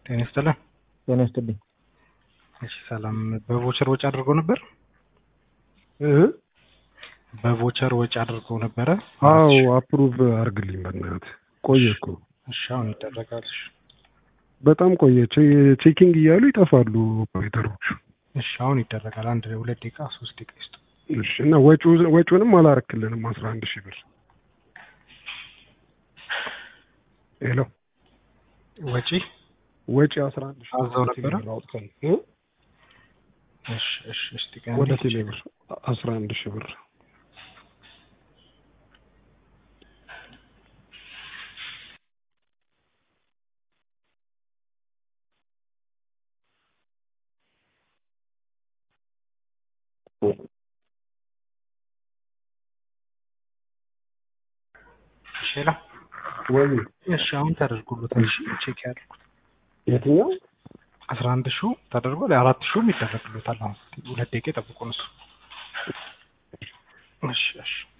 ጤና ይስጥልን። ጤና ይስጥልኝ። እሺ ሰላም። በቮቸር ወጪ አድርገው ነበር? እህ በቮቸር ወጪ አድርገው ነበረ? አዎ አፕሩቭ አርግልኝ በእናትህ። ቆየ እኮ እሺ አሁን ይደረጋል። እሺ በጣም ቆየ። ቼ- ቼኪንግ እያሉ ይጠፋሉ ኦፕሬተሮቹ። እሺ አሁን ይደረጋል። አንድ ሁለት ደቂቃ ሶስት ደቂቃ ይስጡ። እሺ እና ወጪው- ወጪውንም አላረክልንም አስራ አንድ ሺህ ብር ሄሎ ወጪ ወጪ አስራ አንድ ሺህ አዘው ነበረ? ብር አውጥተን እ? እሺ እሺ እስቲ ወደ ቀን ቴሌ ብር አስራ አንድ ሺህ ብር እሺ ላ ወይ እሺ አሁን ተደርጎሎታል። እሺ ቼክ ያድርጉት። የትኛው አስራ አንድ ሺው ተደርጓል። አራት ሺውም ይደረግሎታል። አሁን ሁለት ደቂቃ ይጠብቁን እሱ። እሺ እሺ